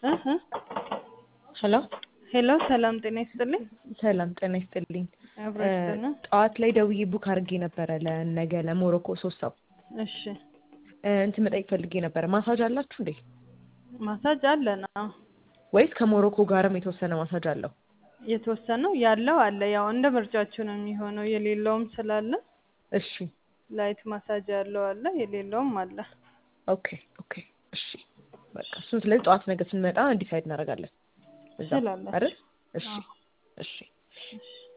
እህ ሄሎ ሄሎ ሰላም ጤና ይስጥልኝ። ሰላም ጤና ይስጥልኝ። አብረሽተና ጠዋት ላይ ደውዬ ቡክ አድርጌ ነበረ ለነገ ለሞሮኮ ሶስት ሰው እሺ እንትን መጠየቅ ፈልጌ ነበረ። ማሳጅ አላችሁ እንዴ? ማሳጅ አለና ወይስ ከሞሮኮ ጋርም የተወሰነ ማሳጅ አለው? የተወሰነው ያለው አለ። ያው እንደ ምርጫችሁ ነው የሚሆነው። የሌለውም ስላለ እሺ ላይት ማሳጅ ያለው አለ፣ የሌለውም አለ። ኦኬ ኦኬ እሺ በቃ እሱን ስለዚህ ጠዋት ነገ ስንመጣ ዲሳይድ እናደርጋለን። እዛ ትችላላችሁ። አይደል? እሺ አዎ። እሺ እሺ